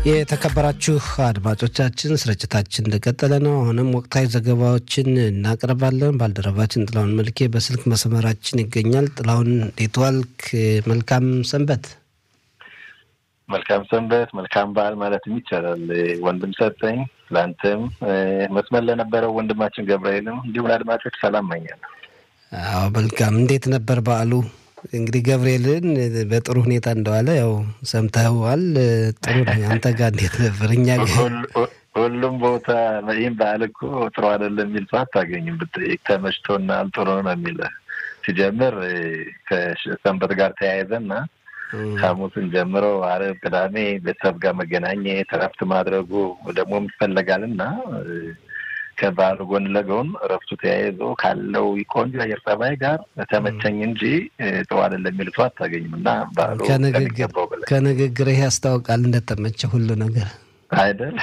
የተከበራችሁ አድማጮቻችን ስርጭታችን እንደቀጠለ ነው። አሁንም ወቅታዊ ዘገባዎችን እናቀርባለን። ባልደረባችን ጥላሁን መልኬ በስልክ መስመራችን ይገኛል። ጥላሁን እንዴት ዋልክ? መልካም ሰንበት። መልካም ሰንበት፣ መልካም በዓል ማለትም ይቻላል። ወንድም ሰጠኝ ለአንተም መስመር ለነበረው ወንድማችን ገብርኤልም እንዲሁም ለአድማጮች ሰላም መኛለሁ። አዎ መልካም። እንዴት ነበር በዓሉ? እንግዲህ ገብርኤልን በጥሩ ሁኔታ እንደዋለ ያው ሰምተዋል። ጥሩ ነው። አንተ ጋር እንዴት ነበር? እኛ ሁሉም ቦታ ይህም በዓል እኮ ጥሩ አይደለም የሚል ሰው አታገኝም። ብትጠይቅ ተመችቶናል፣ ጥሩ ነው የሚል ሲጀምር ከሰንበት ጋር ተያይዘና ሐሙስን ጀምሮ ዓርብ፣ ቅዳሜ ቤተሰብ ጋር መገናኘት እረፍት ማድረጉ ደግሞ ይፈለጋል እና ከባህሉ ጎን ለጎን እረፍቱ ተያይዞ ካለው ቆንጆ አየር ጸባይ ጋር ተመቸኝ እንጂ ጥሩ አይደለም የሚል ሰው አታገኝም እና ባህሉ ከንግግርህ ያስታውቃል እንደተመቸ ሁሉ ነገር አይደል?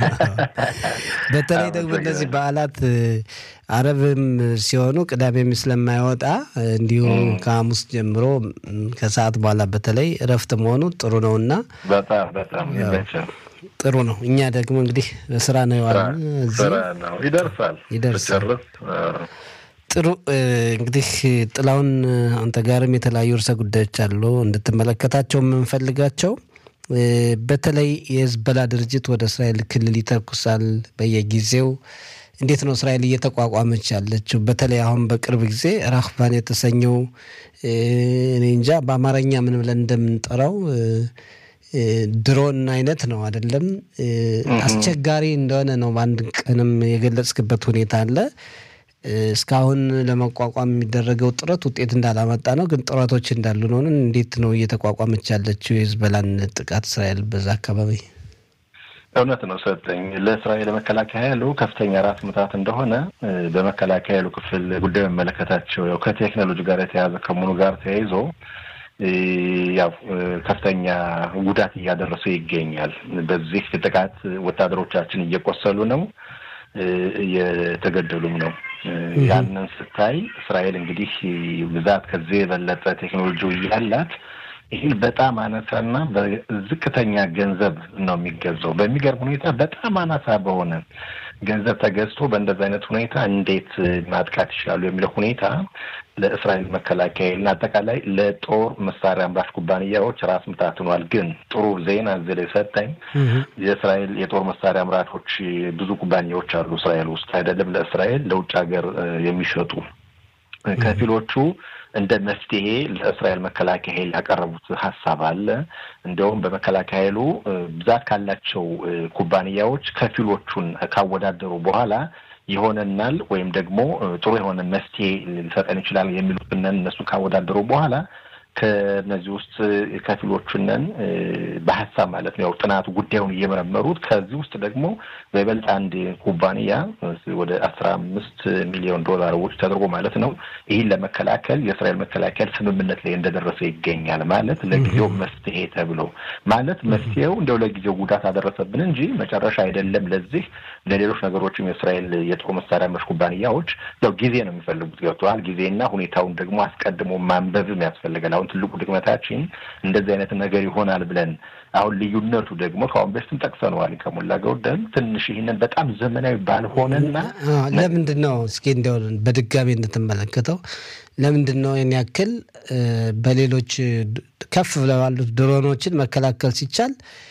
በተለይ ደግሞ እነዚህ በዓላት አረብም ሲሆኑ ቅዳሜም ስለማይወጣ እንዲሁ ከሐሙስ ጀምሮ ከሰዓት በኋላ በተለይ እረፍት መሆኑ ጥሩ ነው እና በጣም በጣም ይመቻል። ጥሩ ነው። እኛ ደግሞ እንግዲህ ስራ ነው የዋልን። ስራ ነው ይደርሳል ይደርሳል። ጥሩ እንግዲህ ጥላውን አንተ ጋርም የተለያዩ ርዕሰ ጉዳዮች አሉ እንድትመለከታቸው የምንፈልጋቸው በተለይ የህዝበላ ድርጅት ወደ እስራኤል ክልል ይተኩሳል በየጊዜው። እንዴት ነው እስራኤል እየተቋቋመች ያለችው? በተለይ አሁን በቅርብ ጊዜ ራህቫን የተሰኘው እኔ እንጃ በአማርኛ ምን ብለን እንደምንጠራው ድሮን አይነት ነው አይደለም። አስቸጋሪ እንደሆነ ነው በአንድ ቀንም የገለጽክበት ሁኔታ አለ። እስካሁን ለመቋቋም የሚደረገው ጥረት ውጤት እንዳላመጣ ነው፣ ግን ጥረቶች እንዳሉ ነው። እንዴት ነው እየተቋቋመች ያለችው የህዝበላን ጥቃት እስራኤል በዛ አካባቢ? እውነት ነው ሰጠኝ። ለእስራኤል መከላከያ ኃይሉ ከፍተኛ ራስ ምታት እንደሆነ በመከላከያ ኃይሉ ክፍል ጉዳዩ የሚመለከታቸው ያው ከቴክኖሎጂ ጋር የተያዘ ከመሆኑ ጋር ተያይዞ ያው ከፍተኛ ጉዳት እያደረሰ ይገኛል። በዚህ ጥቃት ወታደሮቻችን እየቆሰሉ ነው፣ እየተገደሉም ነው። ያንን ስታይ እስራኤል እንግዲህ ብዛት ከዚህ የበለጠ ቴክኖሎጂ እያላት ይህን በጣም አነሳና በዝቅተኛ ገንዘብ ነው የሚገዛው። በሚገርም ሁኔታ በጣም አናሳ በሆነ ገንዘብ ተገዝቶ በእንደዚህ አይነት ሁኔታ እንዴት ማጥቃት ይችላሉ የሚለው ሁኔታ ለእስራኤል መከላከያ እና አጠቃላይ ለጦር መሳሪያ አምራች ኩባንያዎች ራስ ምታት ሆኗል። ግን ጥሩ ዜና እዚህ ላይ ሰጠኝ። የእስራኤል የጦር መሳሪያ አምራቾች ብዙ ኩባንያዎች አሉ እስራኤል ውስጥ አይደለም ለእስራኤል ለውጭ ሀገር የሚሸጡ ከፊሎቹ እንደ መፍትሄ ለእስራኤል መከላከያ ኃይል ያቀረቡት ሀሳብ አለ። እንዲያውም በመከላከያ ኃይሉ ብዛት ካላቸው ኩባንያዎች ከፊሎቹን ካወዳደሩ በኋላ ይሆነናል ወይም ደግሞ ጥሩ የሆነ መፍትሄ ሊሰጠን ይችላል የሚሉትን እነሱ ካወዳደሩ በኋላ ከነዚህ ውስጥ ከፊሎቹነን በሀሳብ ማለት ነው ያው ጥናቱ ጉዳዩን እየመረመሩት ከዚህ ውስጥ ደግሞ በይበልጥ አንድ ኩባንያ ወደ አስራ አምስት ሚሊዮን ዶላር ውጭ ተደርጎ ማለት ነው ይህን ለመከላከል የእስራኤል መከላከል ስምምነት ላይ እንደደረሰ ይገኛል። ማለት ለጊዜው መፍትሄ ተብሎ ማለት መፍትሄው እንደው ለጊዜው ጉዳት አደረሰብን እንጂ መጨረሻ አይደለም። ለዚህ ለሌሎች ነገሮችም የእስራኤል የጦር መሳሪያ መሽ ኩባንያዎች ያው ጊዜ ነው የሚፈልጉት ገብተዋል። ጊዜና ሁኔታውን ደግሞ አስቀድሞ ማንበብም ያስፈልጋል። አሁን ትልቁ ድክመታችን እንደዚህ አይነት ነገር ይሆናል ብለን አሁን ልዩነቱ ደግሞ ከአሁን በፊትም ጠቅሰነዋል ከሞላ ጎደል ትንሽ ይህንን በጣም ዘመናዊ ባልሆነና ለምንድን ነው እስኪ እንዲያው በድጋሚ እንድትመለከተው ለምንድን ነው ይህን ያክል በሌሎች ከፍ ብለው ያሉት ድሮኖችን መከላከል ሲቻል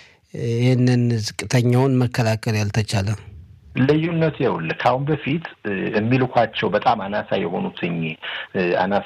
ይህንን ዝቅተኛውን መከላከል ያልተቻለ? ልዩነት ይኸውልህ ከአሁን በፊት የሚልኳቸው በጣም አናሳ የሆኑትኝ አናሳ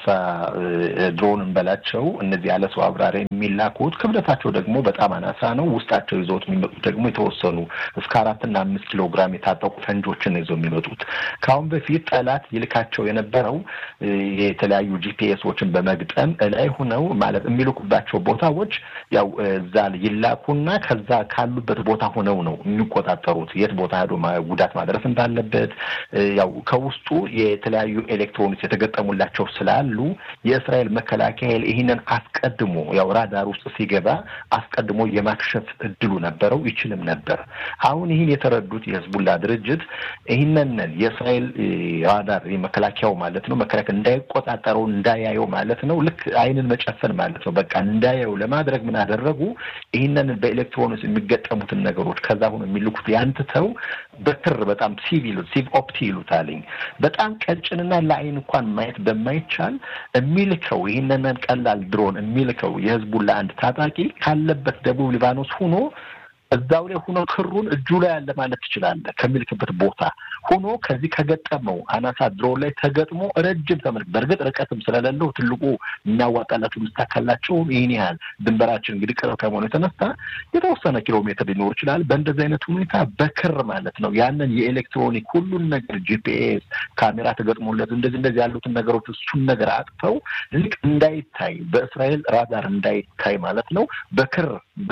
ድሮን እንበላቸው እነዚህ ያለ ሰው አብራሪ የሚላኩት ክብደታቸው ደግሞ በጣም አናሳ ነው። ውስጣቸው ይዘውት የሚመጡት ደግሞ የተወሰኑ እስከ አራትና አምስት ኪሎ ግራም የታጠቁ ፈንጆችን ይዘው የሚመጡት ከአሁን በፊት ጠላት ይልካቸው የነበረው የተለያዩ ጂፒኤሶችን በመግጠም እላይ ሁነው ማለት የሚልኩባቸው ቦታዎች ያው እዛ ይላኩና ከዛ ካሉበት ቦታ ሆነው ነው የሚቆጣጠሩት የት ቦታ ሄዶ ጉዳት ማድረስ እንዳለበት ያው ከውስጡ የተለያዩ ኤሌክትሮኒክስ የተገጠሙላቸው ስላሉ የእስራኤል መከላከያ ይህንን አስቀድሞ ያው ራዳር ውስጥ ሲገባ አስቀድሞ የማክሸፍ እድሉ ነበረው፣ ይችልም ነበር። አሁን ይህን የተረዱት የህዝቡላ ድርጅት ይህንን የእስራኤል ራዳር መከላከያው ማለት ነው መከላከያ እንዳይቆጣጠረው እንዳያየው ማለት ነው። ልክ አይንን መጨፈን ማለት ነው። በቃ እንዳያየው ለማድረግ ምን አደረጉ? ይህንን በኤሌክትሮኒክስ የሚገጠሙትን ነገሮች ከዛ ሆኖ የሚልኩት ያንትተው በክር በጣም ሲቭ ይሉት ሲቭ ኦፕቲ ይሉታልኝ በጣም ቀጭንና ለአይን እንኳን ማየት በማይቻል የሚልከው ይህንን ቀላል ድሮን የሚልከው የህዝቡን ለአንድ ታጣቂ ካለበት ደቡብ ሊባኖስ ሆኖ እዛው ላይ ሆኖ ክሩን እጁ ላይ ያለ ማለት ትችላለህ። ከሚልክበት ቦታ ሆኖ ከዚህ ከገጠመው አናሳ ድሮን ላይ ተገጥሞ ረጅም ተመልክ በእርግጥ ርቀትም ስለሌለው ትልቁ የሚያዋጣላቸው ምስታካላቸው ይህን ያህል ድንበራችን እንግዲህ ቅርብ ከመሆኑ የተነሳ የተወሰነ ኪሎ ሜትር ሊኖር ይችላል። በእንደዚህ አይነት ሁኔታ በክር ማለት ነው ያንን የኤሌክትሮኒክ ሁሉን ነገር ጂፒኤስ ካሜራ ተገጥሞለት እንደዚህ እንደዚህ ያሉትን ነገሮች እሱን ነገር አጥፈው ልክ እንዳይታይ በእስራኤል ራዳር እንዳይታይ ማለት ነው በክር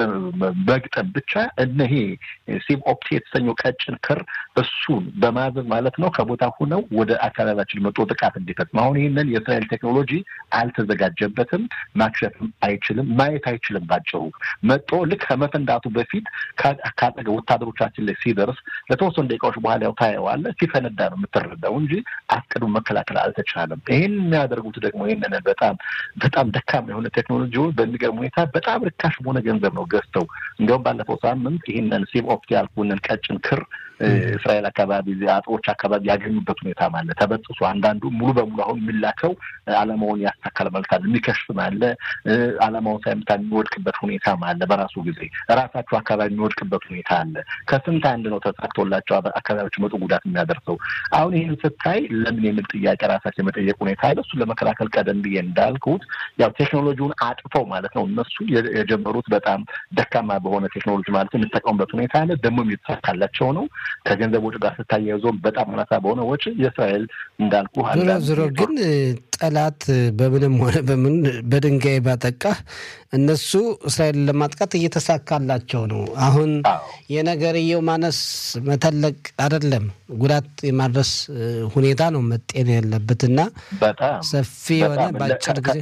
መግጠም ብቻ እነሄ ሲም ኦፕቲ የተሰኘው ቀጭን ክር እሱን በማዘዝ ማለት ነው ከቦታ ሁነው ወደ አካባቢያችን መጦ ጥቃት እንዲፈጽም አሁን ይህንን የእስራኤል ቴክኖሎጂ አልተዘጋጀበትም፣ ማክሸፍም አይችልም፣ ማየት አይችልም። ባጭሩ መጦ ልክ ከመፈንዳቱ በፊት ካጠገ ወታደሮቻችን ላይ ሲደርስ ለተወሰኑ ደቂቃዎች በኋላ ያው ታየዋለህ። ሲፈነዳ ነው የምትረዳው እንጂ አስቀድሞ መከላከል አልተቻለም። ይህን የሚያደርጉት ደግሞ ይህንን በጣም በጣም ደካማ የሆነ ቴክኖሎጂውን በሚገርም ሁኔታ በጣም ርካሽ በሆነ ገንዘብ ነው ገዝተው እንዲሁም ባለፈው ሳምንት ይህንን ሲም ኦፕቲ ያልኩንን ቀጭን ክር እስራኤል አካባቢ አጥሮች አካባቢ ያገኙበት ሁኔታ አለ። ተበጥሶ አንዳንዱ ሙሉ በሙሉ አሁን የሚላከው አላማውን ያሳካል ማለት አለ። የሚከሽፍም አለ። አላማውን ሳይመታ የሚወድቅበት ሁኔታ አለ። በራሱ ጊዜ ራሳቸው አካባቢ የሚወድቅበት ሁኔታ አለ። ከስንት አንድ ነው ተሳክቶላቸው አካባቢዎች መጡ ጉዳት የሚያደርሰው። አሁን ይህን ስታይ ለምን የሚል ጥያቄ ራሳቸው የመጠየቅ ሁኔታ አለ። እሱን ለመከላከል ቀደም ብዬ እንዳልኩት ያው ቴክኖሎጂውን አጥፈው ማለት ነው እነሱ የጀመሩት በጣም ደካማ በሆነ ቴክኖሎጂ ማለት የሚጠቀሙበት ሁኔታ አለ። ደግሞ የተሳካላቸው ነው። ከገንዘብ ወጪ ጋር ስታያይዞ በጣም አናሳ በሆነ ወጪ የእስራኤል እንዳልኩ ዞሮ ዞሮ ግን ጠላት በምንም ሆነ በምን በድንጋይ ባጠቃህ እነሱ እስራኤልን ለማጥቃት እየተሳካላቸው ነው። አሁን የነገርየው ማነስ መተለቅ አይደለም፣ ጉዳት የማድረስ ሁኔታ ነው መጤን ያለበትና በጣም ሰፊ የሆነ በአጭር ጊዜ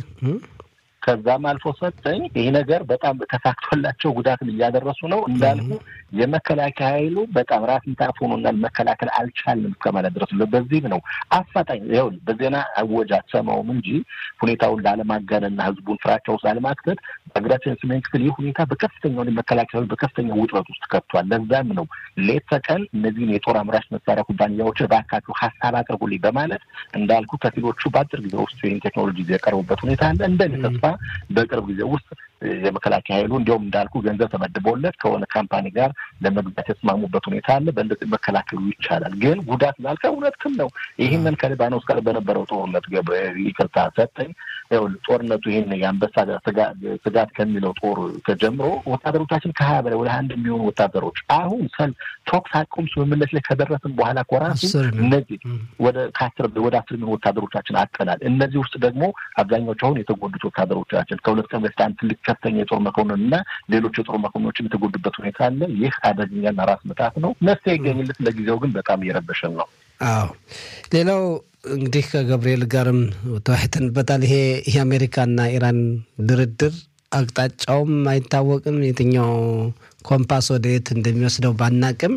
ከዛም አልፎ ሰጠኝ ይህ ነገር በጣም ተሳክቶላቸው ጉዳትን እያደረሱ ነው እንዳልኩ የመከላከያ ኃይሉ በጣም ራስ ምታት ሆኖናል፣ መከላከል አልቻልንም እስከማለት ድረስ በዚህም ነው አፋጣኝ ይኸውልህ በዜና አወጅ አትሰማውም እንጂ ሁኔታውን ላለማጋነንና ህዝቡን ፍራቻ ውስጥ ላለማክተት በሀገራችን ሰሜን ክፍል ይህ ሁኔታ በከፍተኛ መከላከያ ኃይሉ በከፍተኛ ውጥረት ውስጥ ከቷል። ለዛም ነው ሌት ተቀን እነዚህን የጦር አምራች መሳሪያ ኩባንያዎችን እባካችሁ ሀሳብ አቅርቡልኝ በማለት እንዳልኩ ከፊሎቹ በአጭር ጊዜ ውስጥ ይህን ቴክኖሎጂ የቀረቡበት ሁኔታ አለ እንደኔ ተስፋ በቅርብ ጊዜ ውስጥ የመከላከያ ኃይሉ እንዲሁም እንዳልኩ ገንዘብ ተመድቦለት ከሆነ ካምፓኒ ጋር ለመግዛት የተስማሙበት ሁኔታ አለ። በእንደዚህ መከላከሉ ይቻላል። ግን ጉዳት ላልከ እውነትም ነው። ይህንን ከሊባኖስ ጋር በነበረው ጦርነት ይቅርታ ሰጠኝ ጦርነቱ ይህን የአንበሳ ስጋት ከሚለው ጦር ተጀምሮ ወታደሮቻችን ከሀያ በላይ ወደ አንድ የሚሆኑ ወታደሮች አሁን ሰል ተኩስ አቁም ስምምነት ላይ ከደረስን በኋላ ኮራሱ እነዚህ ወደ ከአስር ወደ አስር የሚሆኑ ወታደሮቻችን አጠናል። እነዚህ ውስጥ ደግሞ አብዛኛዎቹ አሁን የተጎዱት ወታደሮቻችን ከሁለት ቀን በፊት አንድ ትልቅ ከፍተኛ የጦር መኮንን እና ሌሎች የጦር መኮንኖችም የተጎዱበት ሁኔታ አለ። ይህ አደገኛና ራስ ምታት ነው። መፍትሄ ይገኝለት። ለጊዜው ግን በጣም እየረበሸን ነው። አዎ ሌላው እንግዲህ ከገብርኤል ጋርም ተወያይተንበታል። ይሄ የአሜሪካና ኢራን ድርድር አቅጣጫውም አይታወቅም። የትኛው ኮምፓስ ወደ የት እንደሚወስደው ባናቅም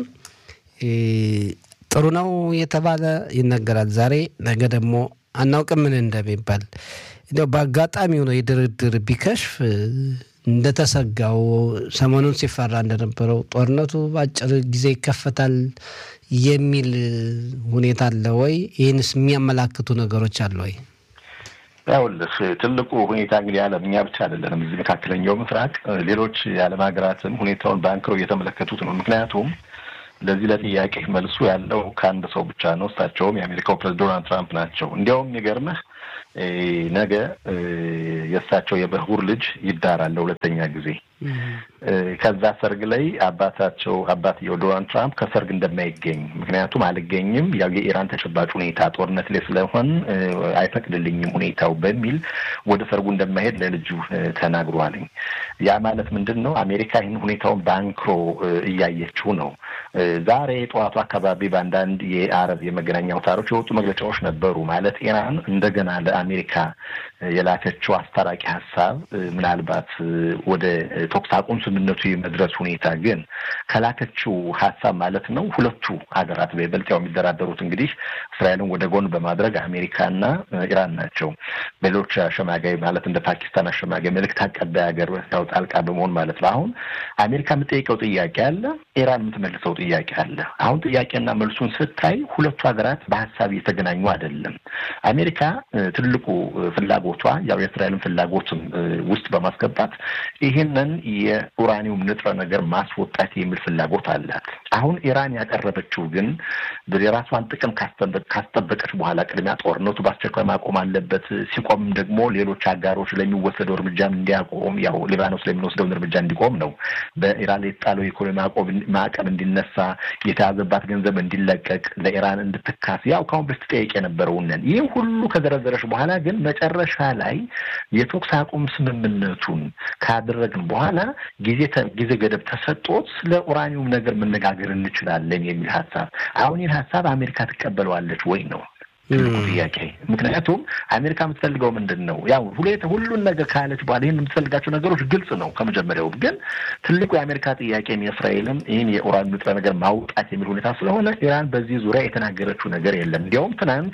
ጥሩ ነው የተባለ ይነገራል። ዛሬ ነገ ደግሞ አናውቅም ምን እንደሚባል እንዲያው በአጋጣሚ ሆኖ የድርድር ቢከሽፍ እንደተሰጋው ሰሞኑን ሲፈራ እንደነበረው ጦርነቱ በአጭር ጊዜ ይከፈታል የሚል ሁኔታ አለ ወይ? ይህንስ የሚያመላክቱ ነገሮች አለ ወይ? ያውልህ ትልቁ ሁኔታ እንግዲህ ዓለም እኛ ብቻ አይደለንም። እዚህ መካከለኛው ምስራቅ ሌሎች የዓለም ሀገራትም ሁኔታውን በአንክሮ እየተመለከቱት ነው። ምክንያቱም ለዚህ ለጥያቄ መልሱ ያለው ከአንድ ሰው ብቻ ነው። እሳቸውም የአሜሪካው ፕሬዝዳንት ዶናልድ ትራምፕ ናቸው። እንዲያውም የሚገርምህ ነገ የእሳቸው የበኩር ልጅ ይዳራል ለሁለተኛ ጊዜ ከዛ ሰርግ ላይ አባታቸው አባትየው ዶናልድ ትራምፕ ከሰርግ እንደማይገኝ ምክንያቱም አልገኝም ያው የኢራን ተጨባጭ ሁኔታ ጦርነት ላይ ስለሆን አይፈቅድልኝም ሁኔታው በሚል ወደ ሰርጉ እንደማይሄድ ለልጁ ተናግሯልኝ። ያ ማለት ምንድን ነው? አሜሪካ ይህን ሁኔታውን በአንክሮ እያየችው ነው። ዛሬ ጠዋቱ አካባቢ በአንዳንድ የአረብ የመገናኛ አውታሮች የወጡ መግለጫዎች ነበሩ። ማለት ኢራን እንደገና ለአሜሪካ የላከችው አስታራቂ ሀሳብ ምናልባት ወደ ተኩስ አቁም ስምምነቱ የመድረስ ሁኔታ ግን ከላከችው ሀሳብ ማለት ነው ሁለቱ ሀገራት በይበልጥ ያው የሚደራደሩት እንግዲህ እስራኤልን ወደ ጎን በማድረግ አሜሪካና ኢራን ናቸው። በሌሎች አሸማጋይ ማለት እንደ ፓኪስታን አሸማጋይ መልእክት አቀባይ ሀገር ያው ጣልቃ በመሆን ማለት ነው። አሁን አሜሪካ የምጠይቀው ጥያቄ አለ፣ ኢራን የምትመልሰው ጥያቄ አለ። አሁን ጥያቄና መልሱን ስታይ ሁለቱ ሀገራት በሀሳብ እየተገናኙ አይደለም። አሜሪካ ትልቁ ፍላጎቷ ያው የእስራኤልን ፍላጎትም ውስጥ በማስገባት ይህንን የኡራኒውም ንጥረ ነገር ማስወጣት የሚል ፍላጎት አላት። አሁን ኢራን ያቀረበችው ግን የራሷን ጥቅም ካስጠበቀች በኋላ ቅድሚያ ጦርነቱ በአስቸኳይ ማቆም አለበት፣ ሲቆምም ደግሞ ሌሎች አጋሮች ለሚወሰደው እርምጃም እንዲያቆም ያው ሊባኖስ ለሚወስደውን እርምጃ እንዲቆም ነው። በኢራን ላይ የተጣለው የኢኮኖሚ ማዕቀብ እንዲነሳ፣ የተያዘባት ገንዘብ እንዲለቀቅ፣ ለኢራን እንድትካስ ያው ካሁን በፊት ጠየቅ የነበረውንን ይህ ሁሉ ከዘረዘረች በኋላ ግን መጨረሻ ላይ የተኩስ አቁም ስምምነቱን ካደረግን በኋላ ጊዜ ጊዜ ገደብ ተሰጦት ስለ ኡራኒውም ነገር መነጋገር እንችላለን የሚል ሀሳብ አሁን ይህን ሀሳብ አሜሪካ ትቀበለዋለች ወይ ነው ትልቁ ጥያቄ። ምክንያቱም አሜሪካ የምትፈልገው ምንድን ነው? ያው ሁሌት ሁሉን ነገር ካለች በኋላ ይህን የምትፈልጋቸው ነገሮች ግልጽ ነው ከመጀመሪያውም። ግን ትልቁ የአሜሪካ ጥያቄም የእስራኤልም ይህን የኡራን ንጥረ ነገር ማውጣት የሚል ሁኔታ ስለሆነ ኢራን በዚህ ዙሪያ የተናገረችው ነገር የለም። እንዲያውም ትናንት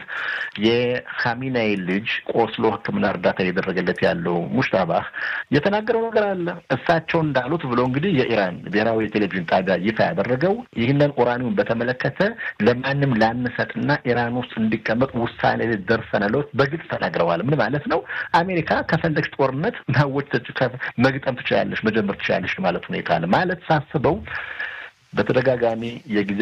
የኻሜኔይ ልጅ ቆስሎ ሕክምና እርዳታ እየደረገለት ያለው ሙሽታባህ የተናገረው ነገር አለ። እሳቸው እንዳሉት ብሎ እንግዲህ የኢራን ብሔራዊ የቴሌቪዥን ጣቢያ ይፋ ያደረገው ይህንን ኡራኒውን በተመለከተ ለማንም ላንሰጥና ኢራን ውስጥ እንዲቀመጥ ውሳኔ ላይ ደርሰናል በግልጽ ተናግረዋል። ምን ማለት ነው? አሜሪካ ከፈለግሽ ጦርነት ማወጅ መግጠም ትችላለሽ፣ መጀመር ትችላለሽ ማለት ሁኔታ አለ ማለት ሳስበው በተደጋጋሚ የጊዜ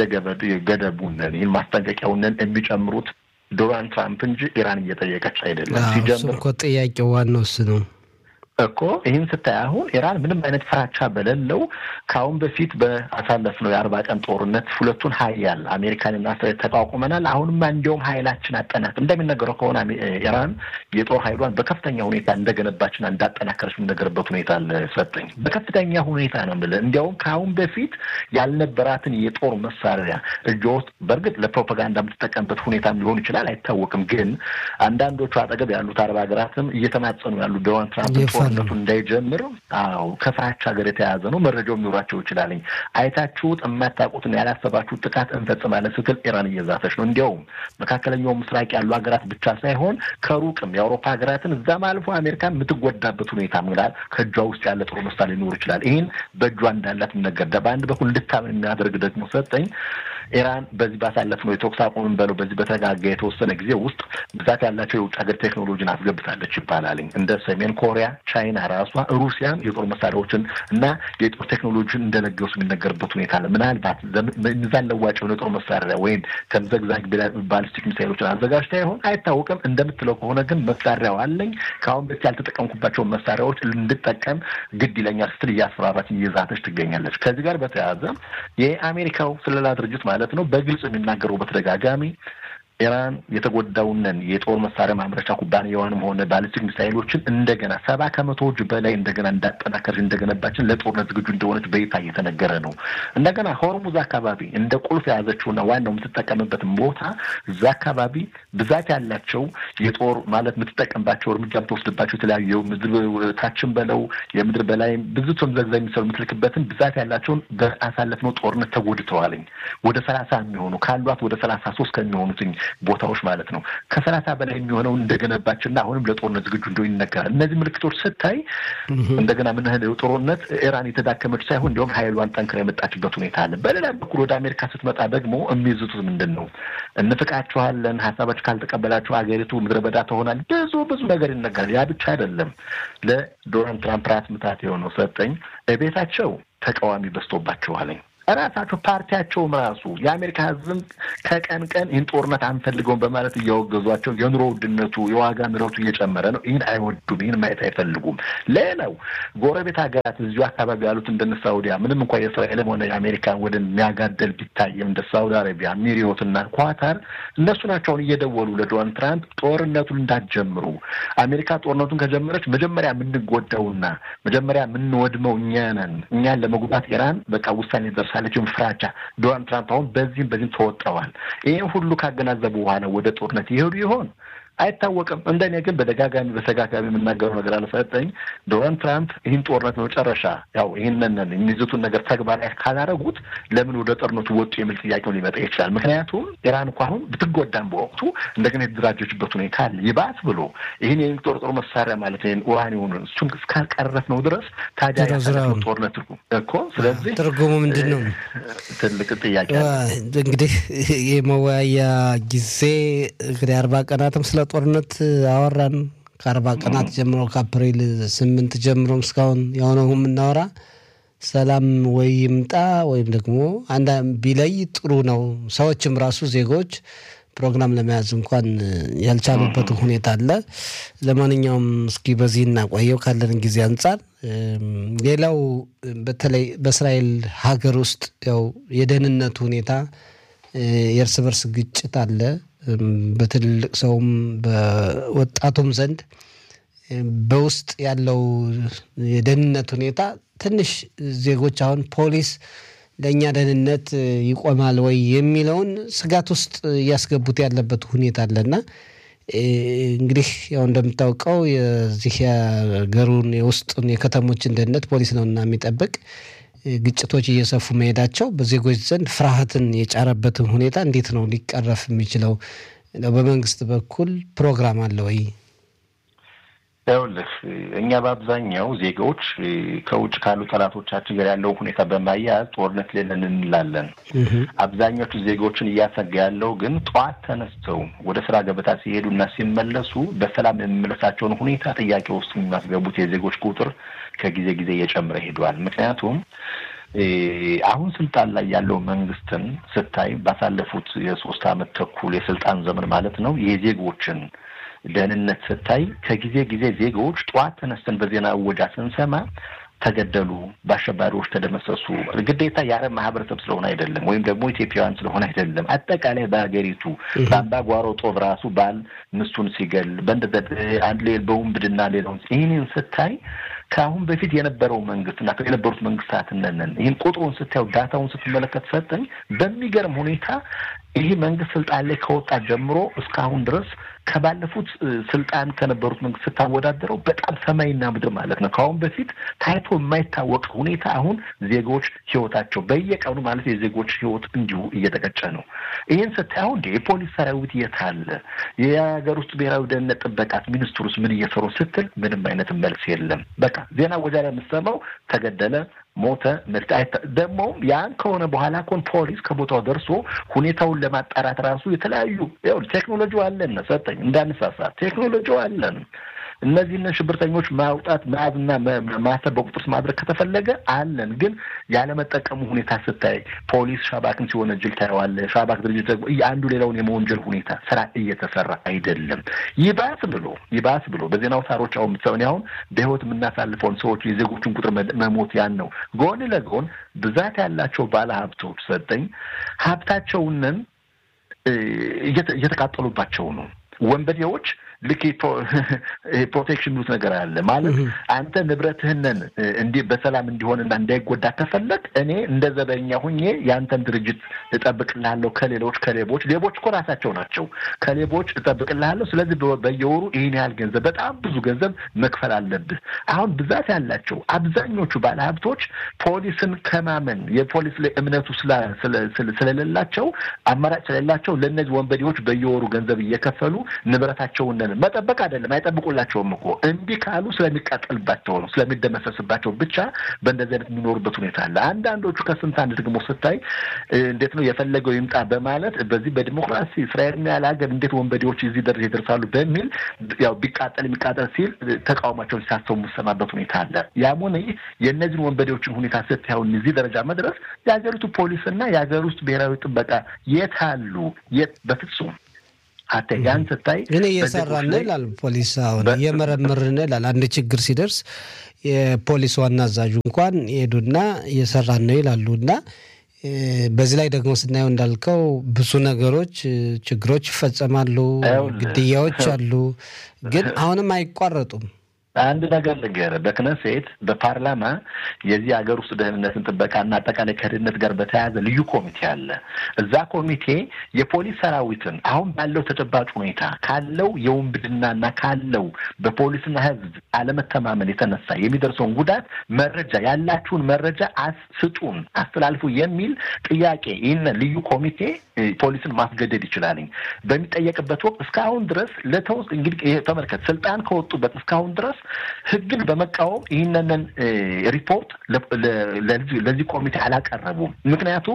ገደቡንን ይህን ማስጠንቀቂያውንን የሚጨምሩት ዶናልድ ትራምፕ እንጂ ኢራን እየጠየቀች አይደለም። ሲጀምር እኮ ጥያቄው ዋናው እሱ ነው እኮ ይህን ስታይ አሁን ኢራን ምንም አይነት ፍራቻ በሌለው ከአሁን በፊት በአሳለፍነው የአርባ ቀን ጦርነት ሁለቱን ሀያል አሜሪካንና እስራኤል ተቋቁመናል። አሁንማ እንዲያውም ሀይላችን አጠናክ እንደሚነገረው ከሆነ ኢራን የጦር ሀይሏን በከፍተኛ ሁኔታ እንደገነባችና እንዳጠናከረች የሚነገርበት ሁኔታ አለ። ሰጠኝ በከፍተኛ ሁኔታ ነው የምልህ። እንዲያውም ከአሁን በፊት ያልነበራትን የጦር መሳሪያ እጇ ውስጥ በእርግጥ ለፕሮፓጋንዳ የምትጠቀምበት ሁኔታም ሊሆን ይችላል፣ አይታወቅም። ግን አንዳንዶቹ አጠገብ ያሉት አረብ ሀገራትም እየተማጸኑ ያሉ ዶናልድ ትራምፕ ጦርነቱ እንዳይጀምር አዎ ከፍራቻ ሀገር የተያዘ ነው። መረጃው የሚኖራቸው ይችላለኝ አይታችሁት የማታውቁትን ያላሰባችሁት ጥቃት እንፈጽማለን ስትል ኢራን እየዛተች ነው። እንዲያውም መካከለኛው ምስራቅ ያሉ ሀገራት ብቻ ሳይሆን ከሩቅም የአውሮፓ ሀገራትን እዛም አልፎ አሜሪካ የምትጎዳበት ሁኔታ ምናል ከእጇ ውስጥ ያለ ጥሩ ምሳሌ ሊኖር ይችላል። ይህን በእጇ እንዳላት የሚነገር በአንድ በኩል እንድታምን የሚያደርግ ደግሞ ሰጠኝ ኢራን በዚህ ባሳለፍነው የተኩስ አቁምን በለው በዚህ በተጋጋ የተወሰነ ጊዜ ውስጥ ብዛት ያላቸው የውጭ ሀገር ቴክኖሎጂን አስገብታለች ይባላልኝ እንደ ሰሜን ኮሪያ፣ ቻይና ራሷ ሩሲያን የጦር መሳሪያዎችን እና የጦር ቴክኖሎጂን እንደለገሱ የሚነገርበት ሁኔታ አለ። ምናልባት ሚዛን ለዋጭ የሆነ የጦር መሳሪያ ወይም ተምዘግዛግ ባሊስቲክ ሚሳይሎችን አዘጋጅታ ይሆን አይታወቅም። እንደምትለው ከሆነ ግን መሳሪያው አለኝ ከአሁን በፊት ያልተጠቀምኩባቸውን መሳሪያዎች እንድጠቀም ግድ ይለኛል ስትል እያስፈራራች እየዛተች ትገኛለች። ከዚህ ጋር በተያያዘ የአሜሪካው ስለላ ድርጅት ማለት ነው በግልጽ የሚናገረው በተደጋጋሚ ኢራን የተጎዳውንን የጦር መሳሪያ ማምረቻ ኩባንያዋንም ሆነ ባሊስቲክ ሚሳይሎችን እንደገና ሰባ ከመቶዎች በላይ እንደገና እንዳጠናከረች እንደገነባችን ለጦርነት ዝግጁ እንደሆነች በይፋ እየተነገረ ነው። እንደገና ሆርሙዝ አካባቢ እንደ ቁልፍ የያዘችውና ዋናው የምትጠቀምበትን ቦታ እዛ አካባቢ ብዛት ያላቸው የጦር ማለት የምትጠቀምባቸው እርምጃ የምትወስድባቸው የተለያዩ ምድር ታችን በለው የምድር በላይ ብዙ ተምዘግዛ የሚሰሩ የምትልክበትን ብዛት ያላቸውን በአሳለፍነው ጦርነት ተጎድተዋልኝ ወደ ሰላሳ የሚሆኑ ካሏት ወደ ሰላሳ ሶስት ከሚሆኑትኝ ቦታዎች ማለት ነው ከሰላሳ በላይ የሚሆነውን እንደገነባችና አሁንም ለጦርነት ዝግጁ እንደሆነ ይነገራል። እነዚህ ምልክቶች ስታይ እንደገና ምን ያህል ጦርነት ኢራን የተዳከመች ሳይሆን እንዲሁም ሀይሏን ጠንክራ የመጣችበት ሁኔታ አለ። በሌላ በኩል ወደ አሜሪካ ስትመጣ ደግሞ የሚይዙት ምንድን ነው? እንፍቃችኋለን፣ ሀሳባችሁ ካልተቀበላችሁ ሀገሪቱ ምድረ በዳ ትሆናል። ብዙ ብዙ ነገር ይነገራል። ያ ብቻ አይደለም። ለዶናልድ ትራምፕ ራስ ምታት የሆነው ሰጠኝ ቤታቸው ተቃዋሚ በዝቶባቸዋለኝ ራሳቸው ፓርቲያቸውም ራሱ የአሜሪካ ሕዝብም ከቀን ቀን ይህን ጦርነት አንፈልገውም በማለት እያወገዟቸው የኑሮ ውድነቱ የዋጋ ንረቱ እየጨመረ ነው። ይህን አይወዱም። ይህን ማየት አይፈልጉም። ሌላው ጎረቤት ሀገራት እዚሁ አካባቢ ያሉት እንደነ ሳውዲያ ምንም እንኳ የእስራኤልም ሆነ የአሜሪካን ወደ የሚያጋደል ቢታይም እንደ ሳውዲ አረቢያ፣ ሚሪዮትና ኳታር እነሱ ናቸውን እየደወሉ ለዶናልድ ትራምፕ ጦርነቱን እንዳትጀምሩ አሜሪካ ጦርነቱን ከጀመረች መጀመሪያ የምንጎዳውና መጀመሪያ የምንወድመው እኛ ነን። እኛን ለመጉዳት ኢራን በቃ ውሳኔ ደርሳለች። ፍራቻ ዶናልድ ትራምፕ አሁን በዚህም በዚህም ተወጥረዋል። ይህን ሁሉ ካገናዘቡ በኋላ ወደ ጦርነት ይሄዱ ይሆን አይታወቅም። እንደኔ ግን በደጋጋሚ በተጋጋሚ የምናገረው ነገር አልሰጠኝ ዶናልድ ትራምፕ ይህን ጦርነት መጨረሻ ያው ይህንን የሚይዙትን ነገር ተግባራዊ ካላረጉት ለምን ወደ ጦርነቱ ወጡ የሚል ጥያቄው ሊመጣ ይችላል። ምክንያቱም ኢራን እኮ አሁን ብትጎዳም በወቅቱ እንደገና የተደራጀችበት ሁኔታ አለ። ይባስ ብሎ ይህን የሚጦርጦር መሳሪያ ማለት ይህን ኡራኒውን እሱን እስካልቀረፍ ነው ድረስ ታዲያ ያሳለፍነው ጦርነት እኮ ስለዚህ ትርጉሙ ምንድን ነው? ትልቅ ጥያቄ እንግዲህ የመወያያ ጊዜ እንግዲህ አርባ ቀናትም ስለ ጦርነት አወራን። ከአርባ ቀናት ጀምሮ ከአፕሪል ስምንት ጀምሮ እስካሁን የሆነው የምናወራ ሰላም ወይ ይምጣ ወይም ደግሞ አንድ ቢለይ ጥሩ ነው። ሰዎችም ራሱ ዜጎች ፕሮግራም ለመያዝ እንኳን ያልቻሉበት ሁኔታ አለ። ለማንኛውም እስኪ በዚህ እናቆየው ካለን ጊዜ አንጻር። ሌላው በተለይ በእስራኤል ሀገር ውስጥ ያው የደህንነቱ ሁኔታ የእርስ በርስ ግጭት አለ። በትልልቅ ሰውም በወጣቱም ዘንድ በውስጥ ያለው የደህንነት ሁኔታ ትንሽ ዜጎች አሁን ፖሊስ ለእኛ ደህንነት ይቆማል ወይ የሚለውን ስጋት ውስጥ እያስገቡት ያለበት ሁኔታ አለና እንግዲህ ያው እንደምታውቀው የዚህ የሀገሩን የውስጡን የከተሞችን ደህንነት ፖሊስ ነውና የሚጠብቅ ግጭቶች እየሰፉ መሄዳቸው በዜጎች ዘንድ ፍርሃትን የጫረበትን ሁኔታ እንዴት ነው ሊቀረፍ የሚችለው? በመንግስት በኩል ፕሮግራም አለ ወይ? ይኸውልህ እኛ በአብዛኛው ዜጋዎች ከውጭ ካሉ ጠላቶቻችን ጋር ያለውን ሁኔታ በማያያዝ ጦርነት ሌለን እንላለን። አብዛኞቹ ዜጋዎችን እያሰጋ ያለው ግን ጠዋት ተነስተው ወደ ስራ ገበታ ሲሄዱና ሲመለሱ በሰላም የመመለሳቸውን ሁኔታ ጥያቄ ውስጥ የሚያስገቡት የዜጎች ቁጥር ከጊዜ ጊዜ እየጨመረ ሄዷል። ምክንያቱም አሁን ስልጣን ላይ ያለው መንግስትን ስታይ ባሳለፉት የሶስት አመት ተኩል የስልጣን ዘመን ማለት ነው የዜጎችን ደህንነት ስታይ ከጊዜ ጊዜ ዜጎች ጠዋት ተነስተን በዜና እወጃ ስንሰማ ተገደሉ፣ በአሸባሪዎች ተደመሰሱ። ግዴታ የአረብ ማህበረሰብ ስለሆነ አይደለም፣ ወይም ደግሞ ኢትዮጵያውያን ስለሆነ አይደለም። አጠቃላይ በሀገሪቱ በአምባጓሮ ጦብ ራሱ ባል ሚስቱን ሲገል በእንደ አንድ ሌል በውንብድና ሌላውን ይህንን ስታይ ከአሁን በፊት የነበረው መንግስት እና የነበሩት መንግስታት እነንን ይህን ቁጥሩን ስታየው ዳታውን ስትመለከት ሰጠኝ በሚገርም ሁኔታ ይህ መንግስት ስልጣን ላይ ከወጣ ጀምሮ እስካሁን ድረስ ከባለፉት ስልጣን ከነበሩት መንግስት ስታወዳደረው በጣም ሰማይና ምድር ማለት ነው። ከአሁን በፊት ታይቶ የማይታወቅ ሁኔታ አሁን ዜጎች ህይወታቸው በየቀኑ ማለት የዜጎች ህይወት እንዲሁ እየተቀጨ ነው። ይህን ስታይ አሁን የፖሊስ ሰራዊት የት አለ? የሀገር ውስጥ ብሔራዊ ደህንነት ጥበቃት ሚኒስትሩስ ምን እየሰሩ ስትል ምንም አይነት መልስ የለም። በቃ ዜና ወጃ ላይ የምትሰማው ተገደለ ሞተ ደግሞ ያን ከሆነ በኋላ ኮን ፖሊስ ከቦታው ደርሶ ሁኔታውን ለማጣራት ራሱ የተለያዩ ቴክኖሎጂ አለን ሰጠኝ እንዳንሳሳት ቴክኖሎጂ አለን። እነዚህን ሽብርተኞች ማውጣት መያዝና ማሰብ በቁጥር ማድረግ ከተፈለገ አለን። ግን ያለመጠቀሙ ሁኔታ ስታይ ፖሊስ ሻባክን ሲወነጅል ታየዋለህ። ሻባክ ድርጅት ደግሞ አንዱ ሌላውን የመወንጀል ሁኔታ ስራ እየተሰራ አይደለም። ይባስ ብሎ ይባስ ብሎ በዜና አውታሮች አሁን ምትሰውን አሁን በህይወት የምናሳልፈውን ሰዎች የዜጎችን ቁጥር መሞት ያን ነው። ጎን ለጎን ብዛት ያላቸው ባለ ሀብቶች ሰጠኝ ሀብታቸውንን እየተቃጠሉባቸው ነው። ወንበዴዎች ልክ ፕሮቴክሽን ሚሉት ነገር አለ ማለት አንተ ንብረትህንን እንዲህ በሰላም እንዲሆንና እንዳይጎዳ ከፈለግ እኔ እንደ ዘበኛ ሁኜ የአንተን ድርጅት እጠብቅልሃለሁ ከሌሎች ከሌቦች ሌቦች እኮ ራሳቸው ናቸው ከሌቦች እጠብቅልሃለሁ ስለዚህ በየወሩ ይህን ያህል ገንዘብ በጣም ብዙ ገንዘብ መክፈል አለብህ አሁን ብዛት ያላቸው አብዛኞቹ ባለሀብቶች ፖሊስን ከማመን የፖሊስ ላይ እምነቱ ስለሌላቸው አማራጭ ስለሌላቸው ለእነዚህ ወንበዴዎች በየወሩ ገንዘብ እየከፈሉ ንብረታቸውን አይደለም መጠበቅ አይደለም አይጠብቁላቸውም እኮ እምቢ ካሉ ስለሚቃጠልባቸው ነው ስለሚደመሰስባቸው ብቻ በእንደዚህ አይነት የሚኖሩበት ሁኔታ አለ። አንዳንዶቹ ከስንት አንድ ደግሞ ስታይ እንዴት ነው የፈለገው ይምጣ በማለት በዚህ በዲሞክራሲ እስራኤልን ያለ ሀገር እንዴት ወንበዴዎች እዚህ ደረጃ ይደርሳሉ በሚል ያው ቢቃጠል የሚቃጠል ሲል ተቃውሟቸውን ሲያሰሙ የምሰማበት ሁኔታ አለ። ያም ሆነ ይህ የእነዚህን ወንበዴዎችን ሁኔታ ስታየውን እዚህ ደረጃ መድረስ የሀገሪቱ ፖሊስና የሀገር ውስጥ ብሔራዊ ጥበቃ የት አሉ? የት በፍጹም አተ ያን ስታይ እኔ እየሰራን ነው ይላል ፖሊስ። አሁን እየመረመርን ነው ይላል። አንድ ችግር ሲደርስ የፖሊስ ዋና አዛዡ እንኳን ሄዱና እየሰራን ነው ይላሉ እና በዚህ ላይ ደግሞ ስናየው እንዳልከው ብዙ ነገሮች ችግሮች ይፈጸማሉ፣ ግድያዎች አሉ፣ ግን አሁንም አይቋረጡም። አንድ ነገር ልንገርህ፣ በክነሴት በፓርላማ የዚህ ሀገር ውስጥ ደህንነትን ጥበቃና አጠቃላይ ከደህንነት ጋር በተያያዘ ልዩ ኮሚቴ አለ። እዛ ኮሚቴ የፖሊስ ሰራዊትን አሁን ባለው ተጨባጭ ሁኔታ ካለው የውንብድናና ካለው በፖሊስና ሕዝብ አለመተማመን የተነሳ የሚደርሰውን ጉዳት መረጃ ያላችሁን መረጃ ስጡን፣ አስተላልፉ የሚል ጥያቄ ይህንን ልዩ ኮሚቴ ፖሊስን ማስገደድ ይችላልኝ በሚጠየቅበት ወቅት እስካሁን ድረስ ለተወስ እንግዲህ ተመልከት ስልጣን ከወጡበት እስካሁን ድረስ ህግን በመቃወም ይህንን ሪፖርት ለዚህ ኮሚቴ አላቀረቡም። ምክንያቱም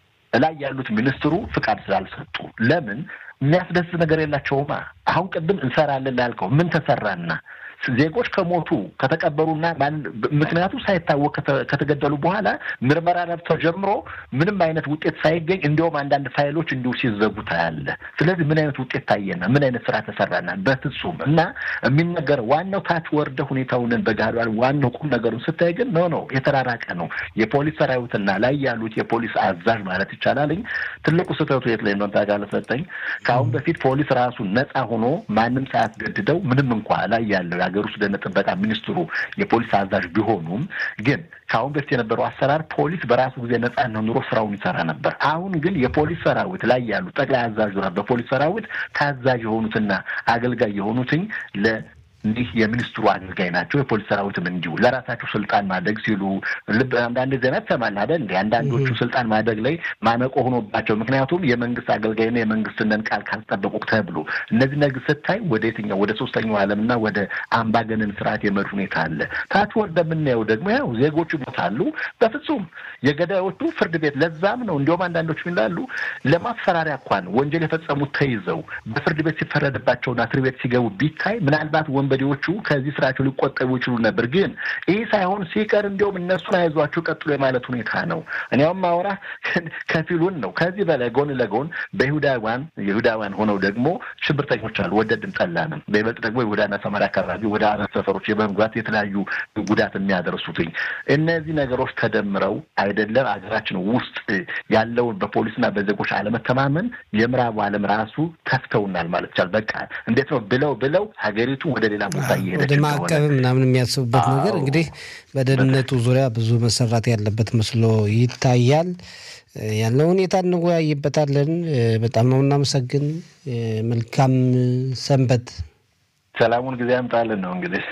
ላይ ያሉት ሚኒስትሩ ፍቃድ ስላልሰጡ ለምን የሚያስደስት ነገር የላቸውማ። አሁን ቅድም እንሰራለን ላልከው ምን ተሰራና ዜጎች ከሞቱ ከተቀበሩና ምክንያቱ ሳይታወቅ ከተገደሉ በኋላ ምርመራ ነብተው ጀምሮ ምንም አይነት ውጤት ሳይገኝ እንዲሁም አንዳንድ ፋይሎች እንዲሁ ሲዘጉ ታያለ። ስለዚህ ምን አይነት ውጤት ታየና ምን አይነት ስራ ተሰራና? በፍጹም እና የሚነገረው ዋናው ታች ወርደ ሁኔታውን በጋር ዋናው ቁም ነገሩን ስታይ ግን ኖ ነው የተራራቀ ነው። የፖሊስ ሰራዊትና ላይ ያሉት የፖሊስ አዛዥ ማለት ይቻላልኝ ትልቁ ስህተቱ የት ላይ ነው ታውቃለህ? ሰጠኝ ከአሁን በፊት ፖሊስ ራሱ ነፃ ሆኖ ማንም ሳያስገድደው ምንም እንኳ ላይ ያለው የሀገር ውስጥ ደህንነት ጥበቃ ሚኒስትሩ የፖሊስ አዛዥ ቢሆኑም ግን ከአሁን በፊት የነበረው አሰራር ፖሊስ በራሱ ጊዜ ነጻነት ኑሮ ስራውን ይሰራ ነበር። አሁን ግን የፖሊስ ሰራዊት ላይ ያሉ ጠቅላይ አዛዥ በፖሊስ ሰራዊት ታዛዥ የሆኑትና አገልጋይ የሆኑትኝ ለ እንዲህ የሚኒስትሩ አገልጋይ ናቸው። የፖሊስ ሰራዊትም እንዲሁ ለራሳቸው ስልጣን ማደግ ሲሉ ልብ አንዳንድ ዜና ትሰማለህ አይደል? እንደ አንዳንዶቹ ስልጣን ማደግ ላይ ማነቆ ሆኖባቸው ምክንያቱም የመንግስት አገልጋይና የመንግስትንን ቃል ካልጠበቁ ተብሎ እነዚህ ነገር ስታይ ወደ የትኛው ወደ ሶስተኛው ዓለምና ወደ አምባገነን ስርዓት የመድ ሁኔታ አለ። ታች ወደምናየው ደግሞ ያው ዜጎቹ ይሞታሉ። በፍጹም የገዳዮቹ ፍርድ ቤት ለዛም ነው እንዲሁም አንዳንዶቹ ይላሉ ለማስፈራሪያ እንኳን ወንጀል የፈጸሙት ተይዘው በፍርድ ቤት ሲፈረድባቸውና እስር ቤት ሲገቡ ቢታይ ምናልባት ወንበዴዎቹ ከዚህ ስራቸው ሊቆጠቡ ይችሉ ነበር። ግን ይህ ሳይሆን ሲቀር እንዲሁም እነሱን አይዟቸው ቀጥሎ የማለት ሁኔታ ነው። እኒያውም ማውራ ከፊሉን ነው። ከዚህ በላይ ጎን ለጎን በይሁዳውያን የይሁዳውያን ሆነው ደግሞ ሽብርተኞች አሉ። ወደድም ጠላንም በይበልጥ ደግሞ ይሁዳና ሰማርያ አካባቢ ወደ አረብ ሰፈሮች የመግባት የተለያዩ ጉዳት የሚያደርሱትኝ እነዚህ ነገሮች ተደምረው አይደለም ሀገራችን ውስጥ ያለውን በፖሊስና በዜጎች አለመተማመን የምዕራቡ ዓለም ራሱ ተፍተውናል ማለት ይቻላል። በቃ እንዴት ነው ብለው ብለው ሀገሪቱ ወደ ሌላ ቦታ እየሄደች ወደ ማዕቀብ ምናምን የሚያስቡበት ነገር እንግዲህ በደህንነቱ ዙሪያ ብዙ መሰራት ያለበት መስሎ ይታያል። ያለው ሁኔታ እንወያይበታለን። በጣም ነው እናመሰግን። መልካም ሰንበት። ሰላሙን ጊዜ ያምጣልን ነው እንግዲህ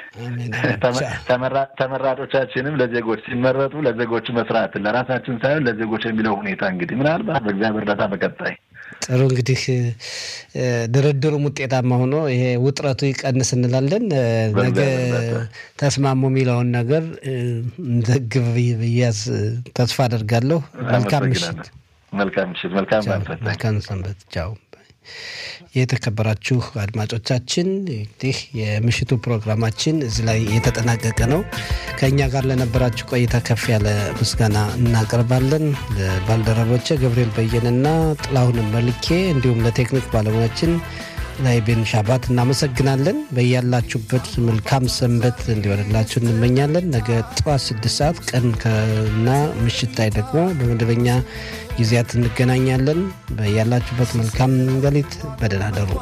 ተመራጮቻችንም ለዜጎች ሲመረጡ ለዜጎች መስራትን ለራሳችን ሳይሆን ለዜጎች የሚለው ሁኔታ እንግዲህ ምናልባት በእግዚአብሔር እርዳታ በቀጣይ ጥሩ እንግዲህ ድርድሩም ውጤታማ ሆኖ ይሄ ውጥረቱ ይቀንስ እንላለን። ነገ ተስማሙ የሚለውን ነገር እንዘግብ ብያዝ ተስፋ አደርጋለሁ። መልካም ምሽት። መልካም ምሽት። መልካም ሰንበት። ቻው። የተከበራችሁ አድማጮቻችን እንግዲህ የምሽቱ ፕሮግራማችን እዚህ ላይ የተጠናቀቀ ነው። ከእኛ ጋር ለነበራችሁ ቆይታ ከፍ ያለ ምስጋና እናቀርባለን። ለባልደረቦቼ ገብርኤል በየንና ጥላሁን መልኬ እንዲሁም ለቴክኒክ ባለሙያችን ላይ ቤን ሻባት እናመሰግናለን። በያላችሁበት መልካም ሰንበት እንዲሆንላችሁ እንመኛለን። ነገ ጠዋት ስድስት ሰዓት ቀን ከና ምሽት ላይ ደግሞ በመደበኛ ጊዜያት እንገናኛለን። በያላችሁበት መልካም ሌሊት፣ በደህና ደሩ።